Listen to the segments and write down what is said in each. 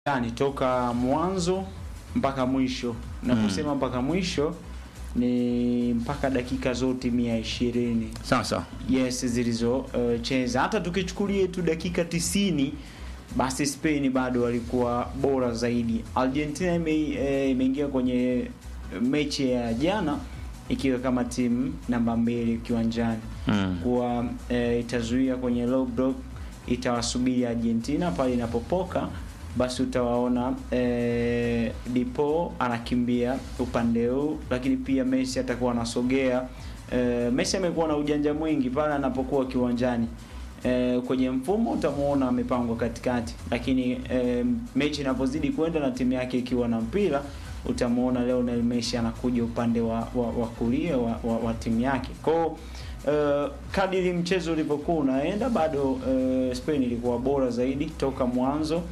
yani toka mwanzo mpaka mwisho na Mm. kusema mpaka mwisho ni mpaka dakika zote mia ishirini Sasa yes zilizocheza hata tukichukulia tu dakika tisini basi Spain bado walikuwa bora zaidi. Argentina ime- eh, imeingia kwenye mechi ya jana ikiwa kama timu namba mbili kiwanjani mm. kuwa e, itazuia kwenye low block, itawasubiri Argentina pale inapopoka, basi utawaona e, Dipo anakimbia upande huu, lakini pia Messi atakuwa anasogea. E, Messi amekuwa na ujanja mwingi pale anapokuwa kiwanjani. E, kwenye mfumo utamuona amepangwa katikati, lakini e, mechi inapozidi kwenda na timu yake ikiwa na mpira utamuona Lionel Messi anakuja upande wa, wa, wa kulia wa, wa, wa timu yake kwao. Uh, kadiri mchezo ulivyokuwa unaenda bado uh, Spain ilikuwa bora zaidi toka mwanzo,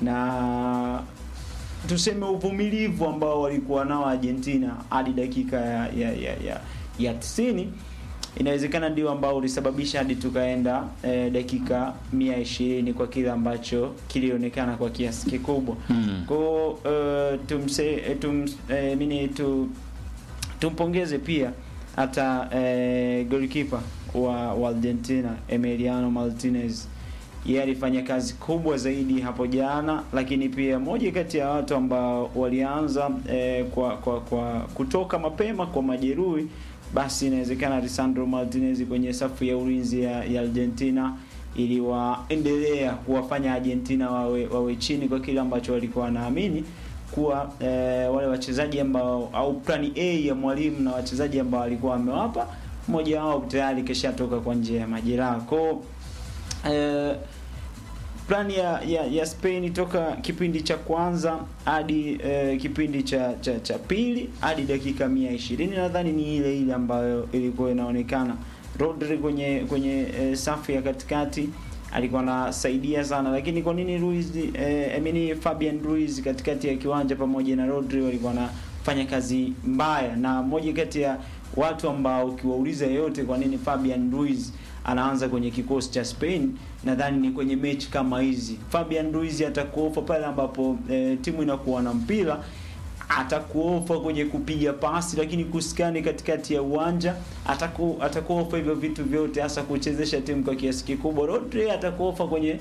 na tuseme uvumilivu ambao walikuwa nao Argentina hadi dakika ya ya, ya, ya, ya 90 inawezekana ndio ambao ulisababisha hadi tukaenda eh, dakika 120 kwa kile ambacho kilionekana kwa kiasi kikubwa Mm. kwa uh, tumse eh, tum, eh, mini tu tumpongeze pia hata eh, goalkeeper wa, wa Argentina Emiliano Martinez yeye alifanya kazi kubwa zaidi hapo jana, lakini pia moja kati ya watu ambao walianza eh, kwa, kwa, kwa kutoka mapema kwa majeruhi, basi inawezekana Lisandro Martinez kwenye safu ya ulinzi ya, ya Argentina iliwaendelea kuwafanya Argentina wawe, wawe chini kwa kile ambacho walikuwa wanaamini kuwa eh, wale wachezaji ambao au plani A ya mwalimu na wachezaji ambao alikuwa amewapa mmoja wao tayari kishatoka kwa njia ya majeraha kwao eh, plani ya, ya, ya Spain toka kipindi cha kwanza hadi eh, kipindi cha, cha, cha pili hadi dakika mia ishirini nadhani ni ile ile ambayo ilikuwa inaonekana. Rodri kwenye kwenye eh, safu ya katikati alikuwa anasaidia sana, lakini kwa nini Ruiz eh, I mean Fabian Ruiz katikati ya kiwanja pamoja na Rodri walikuwa wanafanya kazi mbaya, na moja kati ya watu ambao ukiwauliza yeyote kwa nini Fabian Ruiz anaanza kwenye kikosi cha Spain, nadhani ni kwenye mechi kama hizi. Fabian Ruiz atakuofa pale ambapo e, timu inakuwa na mpira, atakuofa kwenye kupiga pasi, lakini kusikani katikati ya uwanja, ataku atakuofa hivyo vitu vyote, hasa kuchezesha timu kwa kiasi kikubwa. Rodri atakuofa kwenye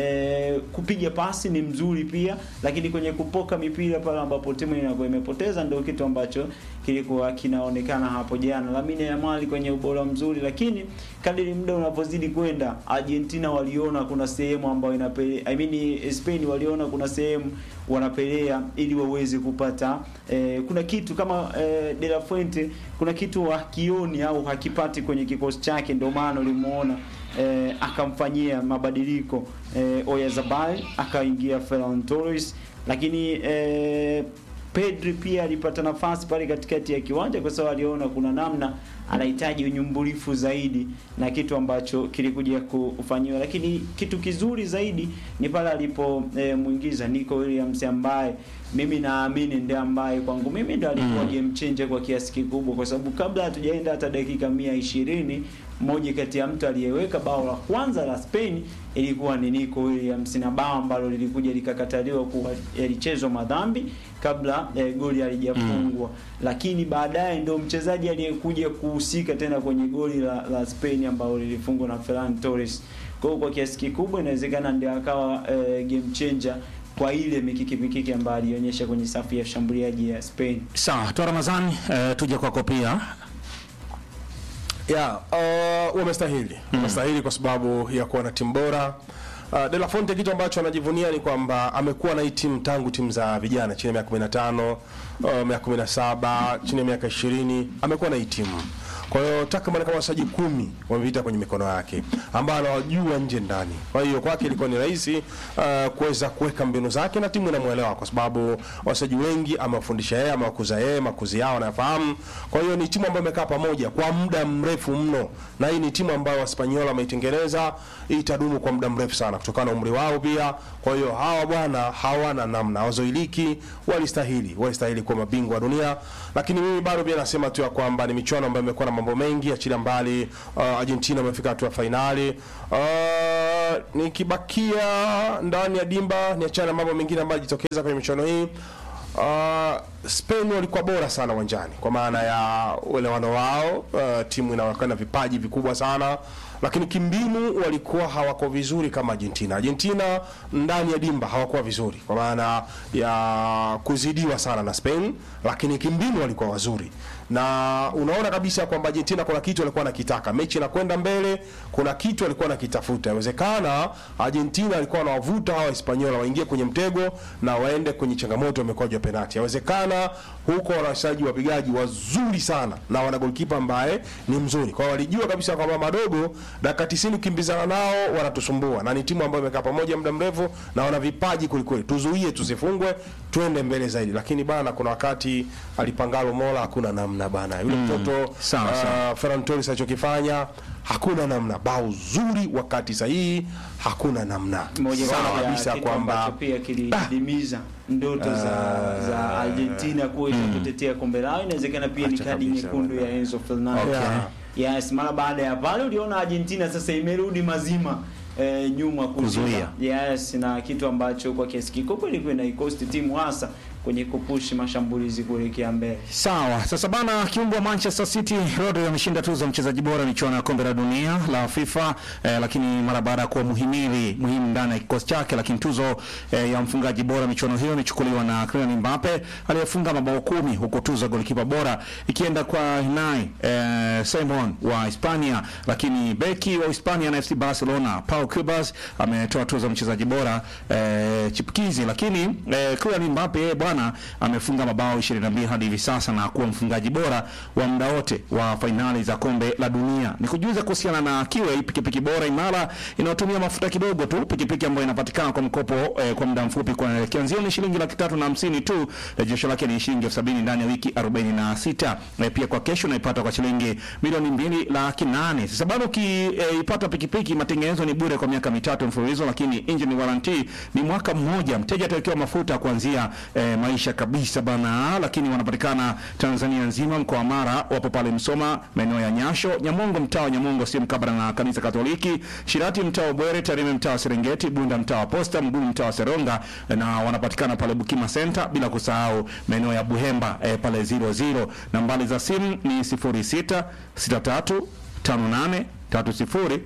e, kupiga pasi ni mzuri pia, lakini kwenye kupoka mipira pale ambapo timu inakuwa imepoteza, ndio kitu ambacho kilikuwa kinaonekana hapo jana. Lamine Yamal kwenye ubora mzuri, lakini kadiri muda unavyozidi kwenda, Argentina waliona kuna sehemu ambayo inapelea, I mean Spain waliona kuna sehemu wanapelea ili waweze kupata eh, kuna kitu kama eh, De La Fuente kuna kitu hakioni au hakipati kwenye kikosi chake, ndio maana ulimuona eh, akamfanyia mabadiliko eh, Oyarzabal akaingia Ferran Torres, lakini eh, Pedri pia alipata nafasi pale katikati ya kiwanja kwa sababu aliona kuna namna anahitaji unyumbulifu zaidi na kitu ambacho kilikuja kufanyiwa, lakini kitu kizuri zaidi ni pale alipomwingiza e, Nico Williams ambaye mimi naamini ndiye ambaye kwangu mimi ndiye alikuwa Mm. game changer kwa kiasi kikubwa, kwa sababu kabla hatujaenda hata dakika mia ishirini mmoja kati ya mtu aliyeweka bao la kwanza la Spain ilikuwa ni Nico Williams, na bao ambalo lilikuja likakataliwa kuwa yalichezwa madhambi kabla eh, goli halijafungwa lakini baadaye ndo mchezaji aliyekuja kuhusika tena kwenye goli la, la Spain ambalo lilifungwa na Ferran Torres. Kwa hiyo kwa kiasi kikubwa inawezekana ndio akawa eh, game changer kwa ile mikiki mikiki ambayo alionyesha kwenye safu ya shambuliaji ya Spain. Sawa, toa Ramadhani, eh, tuje kwako pia. ya uh, wamestahili wamestahili kwa sababu ya kuwa na timu bora uh, De La Fonte kitu ambacho anajivunia ni kwamba amekuwa na hii timu tangu timu za vijana chini ya miaka 15 uh, miaka 17 chini ya miaka 20 amekuwa na hii timu kwa hiyo takriban kama wachezaji kumi wamepita kwenye mikono yake ambao anawajua nje ndani. Kwa hiyo kwake ilikuwa ni rahisi uh, kuweza kuweka mbinu zake na timu inamwelewa, kwa sababu wachezaji wengi amewafundisha yeye, amewakuza yeye, makuzi yao anayafahamu. Kwa hiyo ni timu ambayo imekaa pamoja kwa muda mrefu mno, na hii ni timu ambayo Waspanyola wameitengeneza, itadumu kwa muda mrefu sana kutokana na umri wao pia. Kwa hiyo hawa bwana hawana namna, wazoiliki, walistahili, walistahili kuwa mabingwa wa dunia, lakini mimi bado pia nasema tu ya kwamba ni michuano ambayo imekuwa na mambo mengi, achilia mbali uh, Argentina wamefika hatua ya fainali uh, nikibakia ndani ya dimba niachana na mambo mengine ambayo yajitokeza kwenye michuano hii uh, Spain walikuwa bora sana uwanjani kwa maana ya uelewano wao. Uh, timu inaonekana na vipaji vikubwa sana, lakini kimbinu walikuwa hawako vizuri kama Argentina. Argentina ndani ya dimba hawakuwa vizuri kwa maana ya kuzidiwa sana na Spain, lakini kimbinu walikuwa wazuri na unaona kabisa kwamba Argentina kuna kitu alikuwa anakitaka, mechi inakwenda mbele, kuna kitu alikuwa anakitafuta. Inawezekana Argentina alikuwa anawavuta hawa Hispaniola waingie kwenye mtego na waende kwenye changamoto ya mikwaju ya penalti. Inawezekana huko wana wachezaji wapigaji wazuri sana na wana goalkeeper ambaye ni mzuri, kwa hiyo walijua kabisa kwamba madogo dakika 90 ukimbizana nao wanatusumbua, na ni timu ambayo imekaa pamoja muda mrefu na wana vipaji kwelikweli, tuzuie tusifungwe, twende mbele zaidi. Lakini bana, kuna wakati alipangalo Mola, hakuna namna bana, yule mtoto Sawa, sawa. uh, Ferran Torres alichokifanya hakuna namna, bao zuri wakati sahihi, hakuna namna. moja Sawa kati ya kabisa kitu kwamba ambacho pia kilidimiza ndoto za, za Argentina kuweza kutetea kombe lao. Inawezekana pia ni Acha kadi kabisa nyekundu bwana. ya Enzo Fernandez. Okay. Yes, mara baada ya pale uliona Argentina sasa imerudi mazima eh, nyuma kuzuia. Kuzuia. Yes, na kitu ambacho kwa kiasi kikubwa ilikuwa inaikosti timu hasa kwenye kupushi mashambulizi kuelekea mbele. Sawa, sasa bana, kiungo wa Manchester City Rodri ameshinda tuzo ya mchezaji bora michuano ya kombe la dunia la FIFA eh, lakini mara baada ya kuwa muhimili muhimu ndani ya kikosi chake, lakini tuzo eh, ya mfungaji bora michuano hiyo imechukuliwa na Kylian Mbappe aliyefunga mabao kumi, huku tuzo ya golikipa bora ikienda kwa Unai eh, Simon wa Hispania, lakini beki wa Hispania na FC Barcelona Pau Cubas ametoa tuzo ya mchezaji bora eh, chipukizi, lakini eh, Kylian Mbappe yeye bwana amefunga mabao 22 hadi hivi sasa na kuwa mfungaji bora wa muda wote wa fainali za kombe la dunia. Nikujuza kuhusiana na Kiwe, pikipiki bora imara inayotumia mafuta kidogo tu, pikipiki ambayo inapatikana kwa mkopo eh, kwa muda mfupi, kwa kianzio ni shilingi laki tatu na hamsini tu, rejesho lake ni shilingi elfu sabini ndani ya wiki 46. Eh, pia kwa kesho unaipata kwa shilingi milioni mbili laki nane. Sasa bado ukiipata eh, pikipiki matengenezo ni bure kwa miaka mitatu mfululizo, lakini engine warranty ni mwaka mmoja. Mteja atawekewa mafuta kuanzia eh, maisha kabisa bana, lakini wanapatikana Tanzania nzima. Mkoa wa Mara wapo pale Msoma, maeneo ya Nyasho, Nyamongo, mtaa wa Nyamongo si mkabala na kanisa Katoliki, Shirati mtaa wa Bwere, Tarime mtaa wa Serengeti, Bunda mtaa wa Posta, Mgumu mtaa wa Seronga, na wanapatikana pale Bukima Center, bila kusahau maeneo ya Buhemba eh, pale 00. Nambari za simu ni 06 63 58 30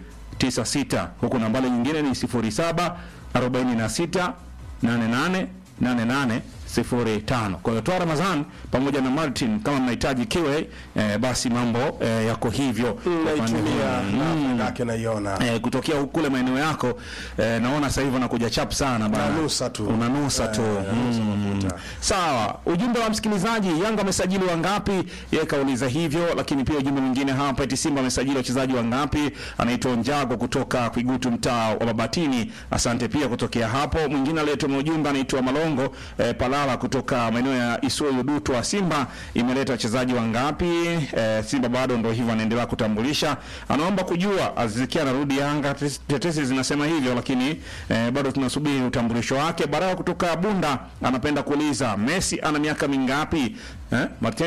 96, huku nambari nyingine ni 07 46 88 88 05. Kwa hiyo toa Ramadhan pamoja na Martin, kama mnahitaji kiwe eh, basi mambo eh, yako hivyo naitumia Mm. na faida yake naiona Eh, kutokea huku kule maeneo yako eh, naona sasa hivi unakuja chap sana bana. Unanusa tu. Unanusa tu. Eh, unanusa Mm. mafuta. Sawa. Ujumbe wa msikilizaji, Yanga amesajili wangapi? Yeye kauliza hivyo, lakini pia ujumbe mwingine hapa eti Simba amesajili wachezaji wangapi? Anaitwa Njago kutoka Kwigutu mtaa wa Mabatini. Asante pia kutokea hapo. Mwingine aliyetuma ujumbe anaitwa Malongo eh, Palala kutoka maeneo ya Isuyu Dutu wa Simba imeleta wachezaji wangapi? Eh, Simba bado ndio hivyo anaendelea kutambulisha. Anaomba kujua Azizikia anarudi Yanga. Tes- Tetesi zinasema hivyo, lakini eh, bado tunasubiri utambulisho wake. Baraka kutoka Bunda anapenda kuuliza Messi ana miaka mingapi? Eh, Martin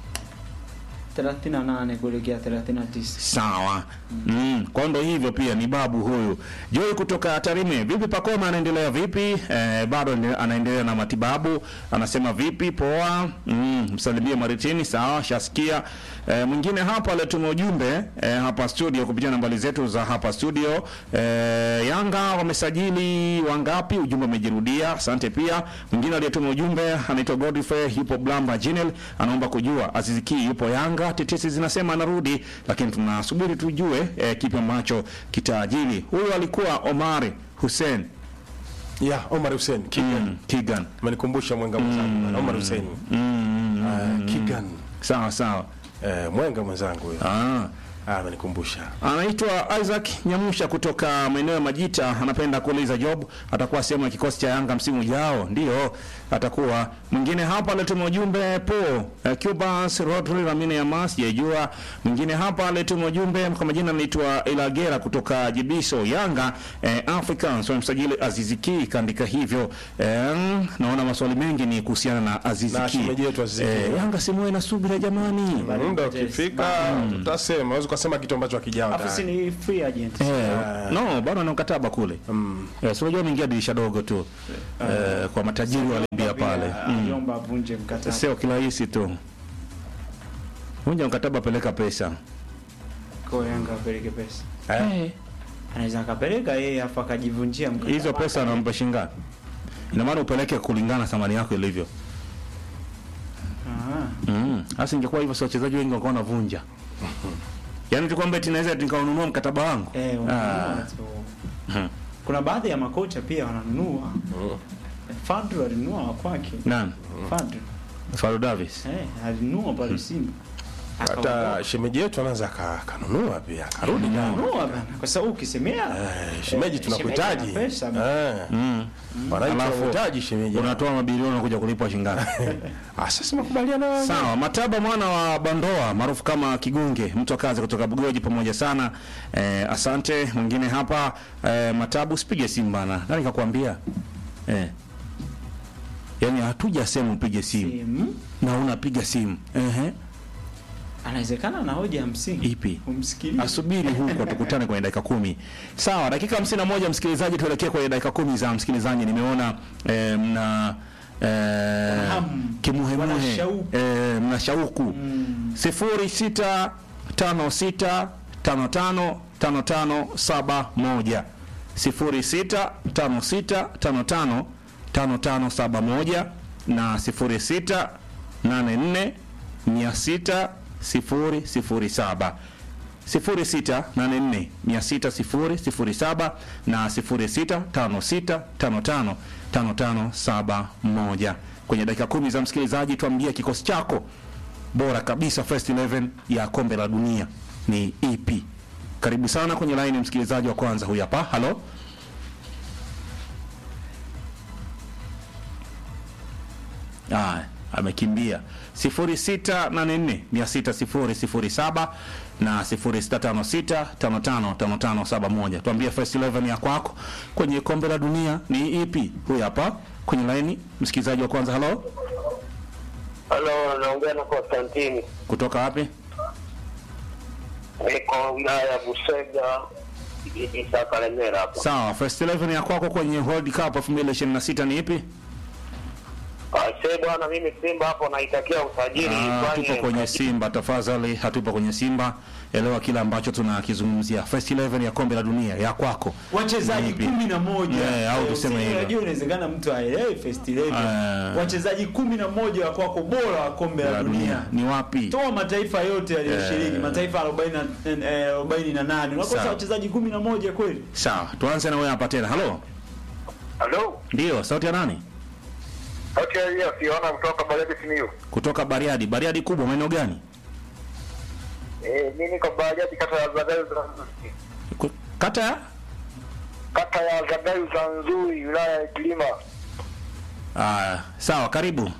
38 kuelekea 39. Sawa. Mm, kwa ndo hivyo pia ni babu huyu. Joy kutoka Tarime. Vipi Pakoma anaendelea vipi? Eh, bado ende- anaendelea na matibabu. Anasema vipi? Poa. Mm, msalimie Maritini. Sawa, shasikia. Eh, mwingine hapa alituma ujumbe eh, hapa studio kupitia nambari zetu za hapa studio. Eh, Yanga wamesajili wangapi? Ujumbe umejirudia. Asante pia. Mwingine aliyetuma ujumbe anaitwa Godfrey yupo Blamba Jinel anaomba kujua Aziz Ki yupo Yanga. Tetesi zinasema anarudi, lakini tunasubiri tujue eh, kipi ambacho kitaajili. Huyu alikuwa Omari Hussein ya Omar Hussein Kigan mm, Kigan. amenikumbusha mwenga mwenzangu bana, Omar Hussein Mm, Ah, Kigan sawa sawa. eh, mwenga mwenzangu huyo Ah. Ah, amenikumbusha Anaitwa Isaac Nyamusha kutoka maeneo ya Majita, anapenda kuuliza Job atakuwa sehemu ya kikosi cha Yanga msimu ujao. Ndio atakuwa. Mwingine hapa alituma ujumbe po uh, Cubas Rodri Lamine Yamas sijajua. Mwingine hapa alituma ujumbe kwa majina anaitwa Ilagera kutoka Jibiso Yanga eh, Africans wamemsajili Azizi Ki, kaandika hivyo. Eh, naona maswali mengi ni kuhusiana na Azizi Na Ki. shemeji yetu Azizi Ki. Eh, Yanga simuwe na subira jamani. muda ukifika utasema, unaweza unasema kitu ambacho hakijawa Alafu si tayari. ni free agent. Eh, no bado ana mkataba kule Mm. eh, si unajua ameingia dirisha dogo tu eh, kwa matajiri wa Libya pale Pia, mm. Aliomba avunje mkataba. sio kirahisi tu vunja mkataba peleka pesa Kwa Yanga apeleke pesa. Eh? Anaweza akapeleka yeye afu akajivunjia mkataba. hizo pesa anampa shingapi ina maana upeleke kulingana thamani yako ilivyo Ah. Mm. Hasa ingekuwa hivyo si wachezaji wengi wakawa wanavunja. Yaani tu kwamba eti naweza nikaununua mkataba wangu. Eh, Ah. unanunua tu. Hmm. Kuna baadhi ya makocha pia wananunua. Fadlu alinunua wa kwake. Nani? Fadlu. Faru Davis. Eh, alinunua pale Simba. Hata shemeji yetu anaweza aka- akanunua pia akarudi na Akanunua bana. Kwa sababu ukisemea Eh, shemeji Eh, tunakuhitaji. shemeji ana pesa. Eh, Mm. wananchi Alafu, wanahitaji shemeji. Unatoa mabilioni unakuja kulipwa shingapi? Ah, sasa makubaliano hayo. Sawa, Mataba mwana wa Bandoa maarufu kama Kigunge, mtu wa kazi kutoka Bugoji, pamoja sana. Eh, asante. Mwingine hapa eh, Matabu, sipige simu bana. Nani kakwambia? Eh. Yaani hatujasema upige simu simu na unapiga simu. Ehe. anawezekana na hoja ya msingi. Ipi? Umsikilize. asubiri huko tukutane kwenye dakika kumi sawa dakika hamsini na moja msikilizaji tuelekee kwenye dakika kumi za msikilizaji nimeona eh, mna eh, hamu. kimuhemuhe Wana shauku. eh, mna shauku Mm. sifuri sita tano sita tano tano tano tano saba moja sifuri sita tano sita tano tano tano tano saba moja na sifuri sita nane nne mia sita sifuri sifuri saba sifuri sita nane nne mia sita sifuri sifuri saba na sifuri sita tano sita tano tano tano tano saba moja kwenye dakika kumi za msikilizaji tuambie kikosi chako bora kabisa first 11 ya kombe la dunia ni ipi karibu sana kwenye laini msikilizaji wa kwanza huyu hapa halo Aya, amekimbia 0684600007 na 0656555571 tuambie first 11 ya kwako kwenye kombe la dunia ni ipi huyu hapa kwenye laini msikilizaji wa kwanza halo Halo, naongea na Konstantini, kutoka wapi niko wilaya ya Busega, kijiji cha Kalemera hapa. Sawa, first 11 ya kwako kwenye World Cup 2026 ni ipi? Aisee bwana, mimi Simba hapo naitakia usajili Ah, ifanye tupo kwenye usajili. Simba, tafadhali, hatupo kwenye Simba. Elewa kile ambacho tunakizungumzia. First 11 ya kombe la dunia ya kwako. wachezaji Ni ipi? kumi na moja Yeah, au Eh, tuseme usi- hivyo. unajua inawezekana mtu aelewe first 11 Ah. wachezaji kumi na moja wa kwako bora wa kombe la La dunia dunia ni wapi? toa mataifa yote yaliyoshiriki Eh. mataifa 40 na- eh, 48 unakosa Sawa. wachezaji kumi na moja kweli Sawa, tuanze na wewe hapa tena. Halo. Halo, Ndio, sauti ya nani? okay, hiyo siona kutoka Bariadi Simiyu. Kutoka Bariadi. Bariadi kubwa maeneo gani? Eh, mimi niko Bariadi kata ya Zagayu Zanzui. Ku- Kata ya? Kata ya Zagayu Zanzui, wilaya ya Kilima. Ah, sawa, karibu.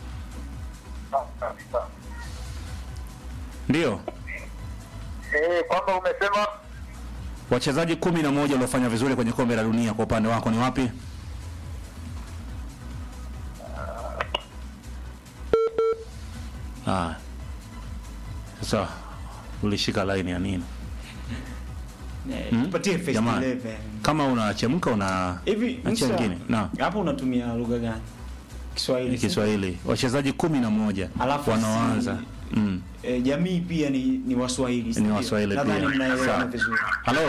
Ndio. Eh, kwamba umesema Wachezaji kumi na moja waliofanya vizuri kwenye kombe la dunia kwa upande wako ni wapi? Ah. Sasa ulishika line ya nini? Eh, Hmm? tupatie first Jamani. 11 Kama unachemka una hivi achia Musa, wengine. Na hapo unatumia lugha gani Kiswahili ni si? Kiswahili. Wachezaji kumi na moja Alafu wanaoanza. si- Mm. eh, jamii pia ni ni Waswahili si Ni ndio? Waswahili nadhani pia. mnaelewana Sawa. vizuri Halo.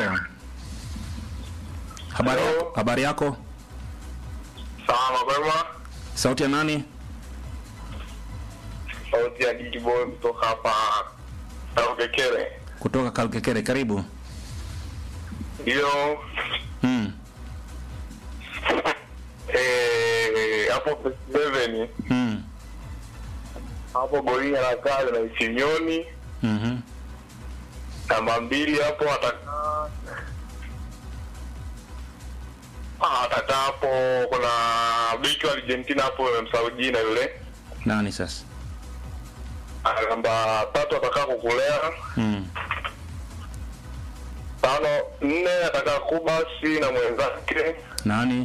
Habari Hello. yako? Habari yako? salama kwema. Sauti ya nani? Sauti ya Gigi Boy kutoka hapa Taukekere. Kutoka Kalkekere. Karibu. Ndio. Mm. Eh, hapo Seven Mm. hapo golini anakaa na Isinyoni. Mhm. namba mbili hapo atakaa Ah, atakaa hapo kuna beki wa Argentina hapo msahau jina yule Nani sasa? Ah, namba tatu atakaa kukulea Mm. tano nne atakaa kubasi na mwenzake Nani?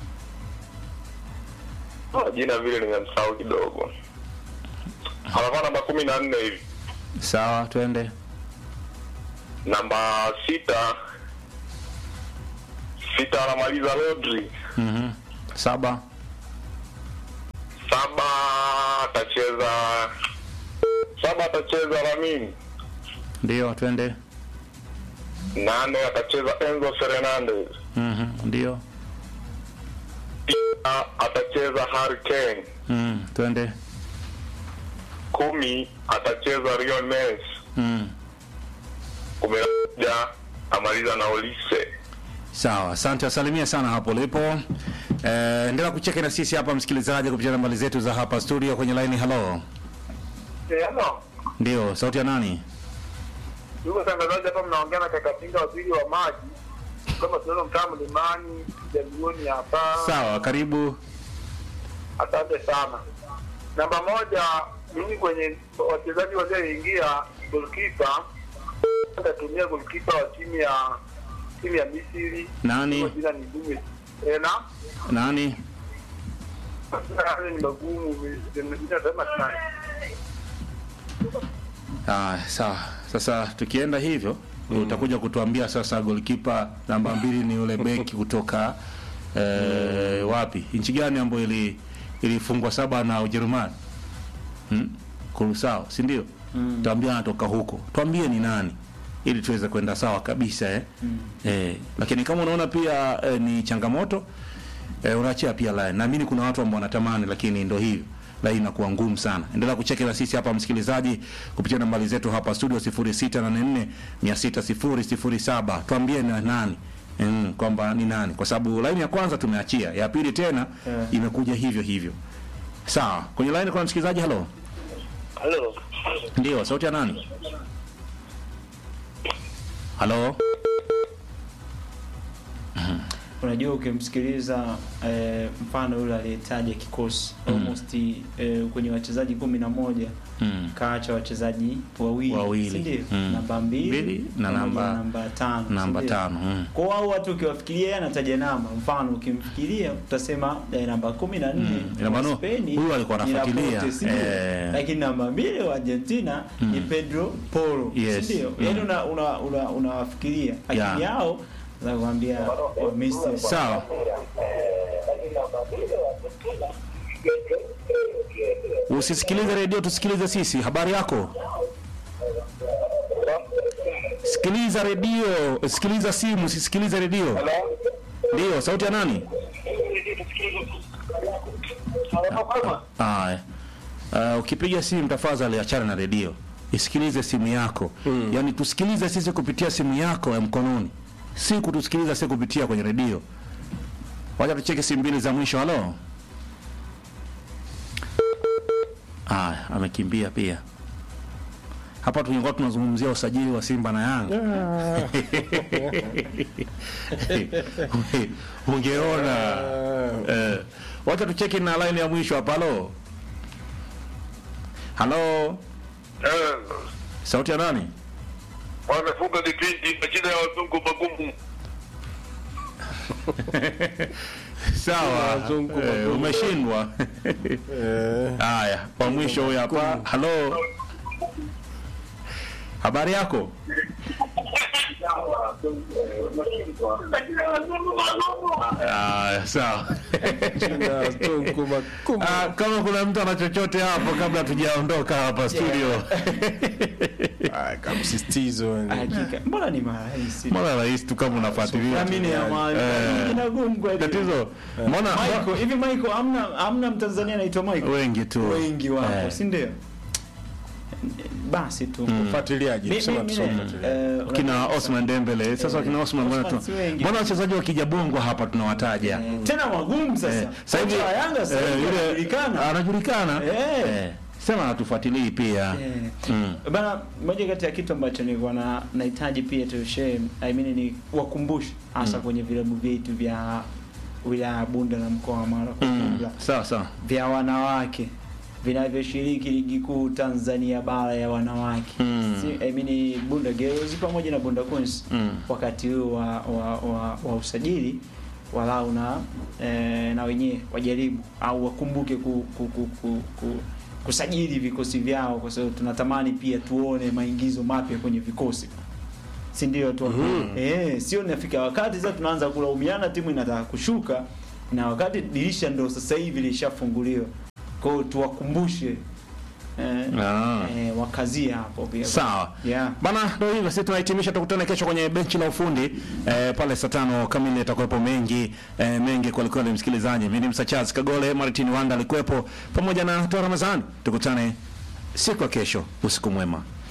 Ah, jina vile nimemsahau kidogo anakuwa namba kumi na nne hivi Sawa, twende. namba sita sita anamaliza Rodri, Mhm. Saba. saba atacheza saba atacheza Lamine, Ndio, twende. nane atacheza Enzo Fernandez, Mhm. Ndio. tisa atacheza Harry Kane, Mm, twende. kumi atacheza Lionel Messi, Mm. kumi na moja amaliza na Olise. Sawa, asante, asalimia sana hapo ulipo. Eh, endelea kucheka na sisi hapa msikilizaji kupitia nambari zetu za hapa studio kwenye line. Hello. Hello. Ndio, sauti ya nani? Ndugu watangazaji, hapa mnaongea na kaka Pinga, waziri wa maji, kama tunaona mtaa Mlimani Jamiuni hapa. Sawa, karibu. Asante sana. Namba moja, mimi kwenye wachezaji walioingia, golkipa atatumia golkipa wa timu ya timu ya Misri. Nani? Kwa jina ni Dume tena Nani? Haya ni magumu, ninasema tena Ah, sawa. Sasa tukienda hivyo utakuja kutuambia sasa goalkeeper namba mbili ni yule beki kutoka eh, wapi? Nchi gani ambayo ili ilifungwa saba na Ujerumani? Hmm? Kurusao, si ndio? Mm. Tuambia anatoka huko. Tuambie ni nani ili tuweze kwenda sawa kabisa eh. Eh, lakini kama unaona pia eh, ni changamoto eh, unaachia pia line. Naamini kuna watu ambao wanatamani lakini ndo hivyo. Line inakuwa ngumu sana. Endelea kucheki na sisi hapa msikilizaji kupitia nambari zetu hapa studio 0684 600 Tuambie ni nani. Mm, kwamba ni nani kwa sababu line ya kwanza tumeachia, ya pili tena Yeah. imekuja hivyo hivyo. Sawa. Kwenye line kuna msikilizaji halo. Halo. Ndio, sauti ya nani? Halo? unajua ukimsikiliza eh, mfano yule aliyetaja kikosi Mm. almost eh, kwenye wachezaji kumi na moja Mm. kaacha wachezaji wawili, Wawili. si ndio? Mm. namba mbili Mbili na pamoja namba- namba tano si Namba ndio? tano. Mm. kwa hao watu ukiwafikiria yeye anataja namba mfano ukimfikiria utasema eh, namba kumi na nne Mm. Ina maana wa Spain huyu alikuwa ni anafuatilia. Laporte, si ndio? Eh. lakini namba mbili wa Argentina ni Pedro Porro Yes. si ndio Mm. yaani una una una- unawafikiria lakini Yeah. yao za kuambia wa Misri Sawa. Usisikilize redio, tusikilize sisi. Habari yako? Sikiliza redio, sikiliza simu, usisikilize redio. Ndio, sauti ya nani? Haya. Uh, ukipiga simu tafadhali achana na redio. Isikilize simu yako. Yaani tusikilize sisi kupitia simu yako ya mkononi. Si kutusikiliza sisi kupitia kwenye redio. Wacha tucheke simu mbili za mwisho. Halo. Haya, amekimbia pia. Hapa tulikuwa tunazungumzia usajili wa Simba na Yanga. Ungeona. Eh, wacha tucheki na line ya mwisho hapa. Halo. Halo. Eh, Sauti ya nani? wamefunga kipindi majina ya wazungu magumu. Sawa. Wazungu, Eh, wazungu. umeshindwa. Eh, Haya, kwa mwisho huyu hapa. Halo. Habari yako? Ah, sawa. jina wazungu makumba. Ah, kama kuna mtu ana chochote hapo kabla hatujaondoka hapa studio. Ah, kama msisitizo yani. hakika mbona ni marahisi Mbona rahisi tu kama unafuatilia. Amini ya mali Eh. ina gumu kweli Tatizo. Mbona Michael hivi Michael amna amna Mtanzania anaitwa Michael wengi tu. wengi wapo Eh. si ndio basi tu Ufuatiliaji, Mi- kusema mi- tusome mi- ufuatiliaji. eh, kina unajua- Osman Dembele. Sasa Eh, kina Osman mbona Osman tu. si wengi. Mbona wachezaji wa kijabongo hapa tunawataja? Eh, tena wagumu sasa Eh, sasa hivi Kocha wa Yanga sasa eh, hivi yule- anajulikana anajulikana. Eh. Eh, Sema hatufuatilii pia. Eh. Mm. Bana, moja kati ya kitu ambacho nilikuwa na nahitaji pia tu share, I mean ni wakumbushe hasa kwenye vilabu vyetu vya wilaya ya Bunda na mkoa wa Mara kwa Mm. ujumla Sawa sawa. vya wanawake vinavyoshiriki ligi kuu Tanzania bara ya wanawake Mm. si, I mean Bunda Girls pamoja na Bunda Queens Mm. wakati huu wa, wa, wa, wa usajili walau na eh, na wenyewe wajaribu au wakumbuke ku, ku, ku, ku, ku, kusajili vikosi vyao kwa sababu tunatamani pia tuone maingizo mapya kwenye vikosi si ndio tu eh, sio nafika wakati sasa tunaanza kulaumiana timu inataka kushuka na wakati dirisha ndo sasa hivi lishafunguliwa kwa hiyo tuwakumbushe eh, Ah. eh, wakazie hapo pia Sawa. yeah. Bana, ndio hivyo sisi tunahitimisha, tukutane kesho kwenye benchi la ufundi eh, pale saa tano kamili yatakuwepo mengi eh, mengi kwa kweli msikilizaji. Mimi ni Msa Charles Kagole, Martin Wanda alikuwepo pamoja na Toa Ramadhani. Tukutane siku ya kesho. Usiku mwema.